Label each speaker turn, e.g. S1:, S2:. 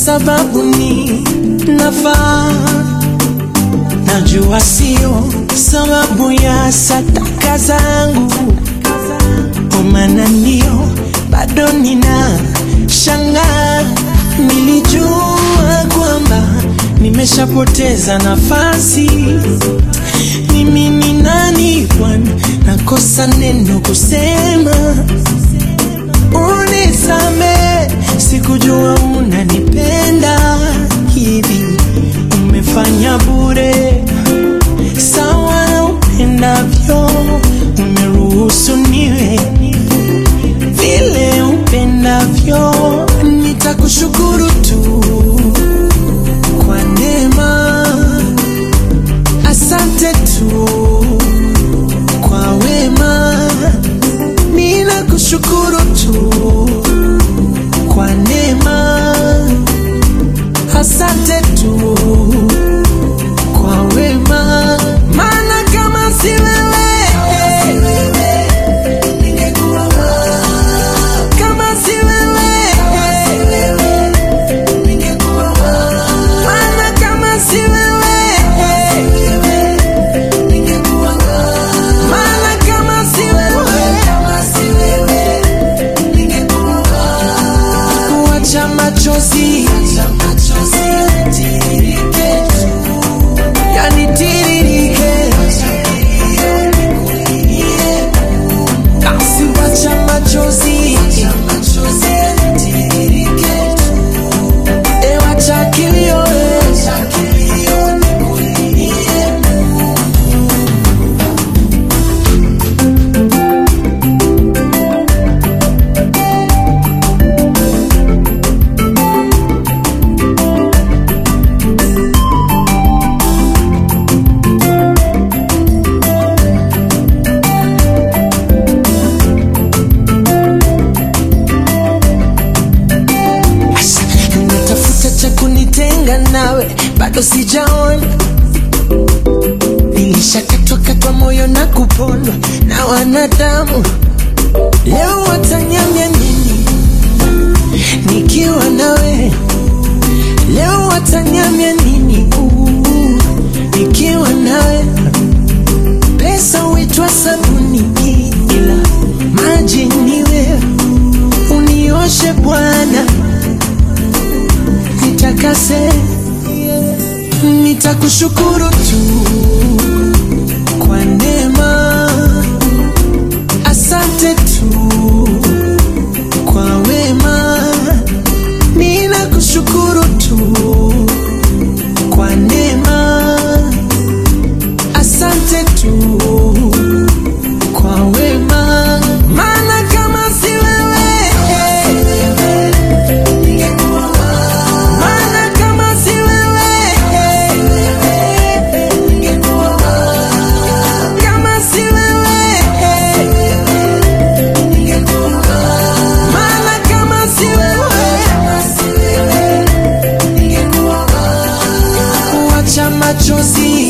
S1: sababu ni nafaa. Najua sio sababu ya sataka zangu, kwa maana ndio bado nina shangaa. Nilijua kwamba nimeshapoteza nafasi. Mimi ni nani Bwana, nakosa neno kusema unisame, sikujua unanipenda hivi, umefanya bure sawa na upendavyo, umeruhusu niwe vile upendavyo, nitakushukuru tu kwa neema, asante tu kwa wema, ninakushukuru tu kwa neema, asante tu kwa wema, maana kama si wewe kama si wewe maana kama si wewe maana kama si wewe kuacha machozi yanitiririke basi wacha machozi e wacha kilio e. natafuta cha kunitenga nawe, bado sijaona. Nilishakatwa katwa moyo na kupondwa na wanadamu, leo watanyamya nini nikiwa nawe? Leo watanyamya nini Uu, nikiwa nawe? Pesa huitwa sabuni, ila maji ni wewe. Unioshe Bwana nitakase, nitakushukuru tu kwa neema, asante tu kwa wema, ninakushukuru tu kwa neema, asante tu kwa wema, maana kama si wewe maana kama si wewe, kama si wewe, maana kama si wewe, wacha machozi